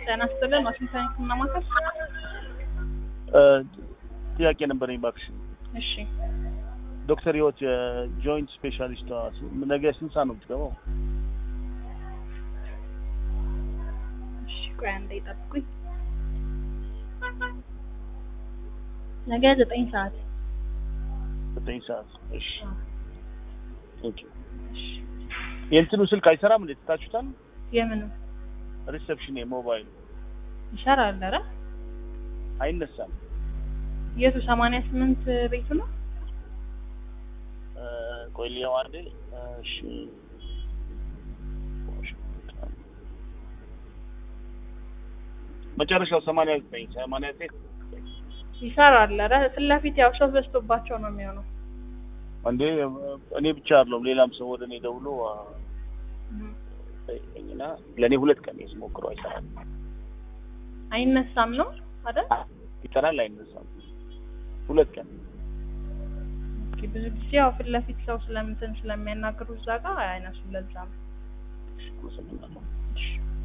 ጤና ይስጥልን ዋሽንግተን ህክምና ማዕከል። ጥያቄ ነበረኝ እባክሽ። እሺ ዶክተር ህይወት የጆይንት ስፔሻሊስቷ ነገ ስንት ሰዓት ነው የምትገባው? እሺ ቆይ አንዴ ጠብቁኝ። ነገ ዘጠኝ ሰዓት ዘጠኝ ሰዓት። እሺ ኦኬ። እሺ የእንትኑ ስልክ አይሰራም እንዴ? ትታችሁታል? የምኑ ሪሴፕሽን የሞባይል ይሰራል? ኧረ አይነሳም። የቱ ሰማንያ ስምንት ቤቱ ነው? ቆይ ሊያው አንዴ። እሺ መጨረሻው ሰማንያ ዘጠኝ ሰማንያ ዘጠኝ ይሰራል? ኧረ ፊት ለፊት ያው ሰው በዝቶባቸው ነው የሚሆነው። እንዴ እኔ ብቻ አይደለሁም ሌላም ሰው ወደ እኔ ደውሎ ጠይቀኝና ለእኔ ሁለት ቀን ስሞክረው አይሰራም። አይነሳም ነው አይደል? ይሰራል አይነሳም። ሁለት ቀን ኦኬ፣ ብዙ ጊዜ ያው ፊት ለፊት ሰው ስለምንትን ስለሚያናግሩ እዛ ጋር አይነሱም። ለዛ ነው። አመሰግናለሁ። እሺ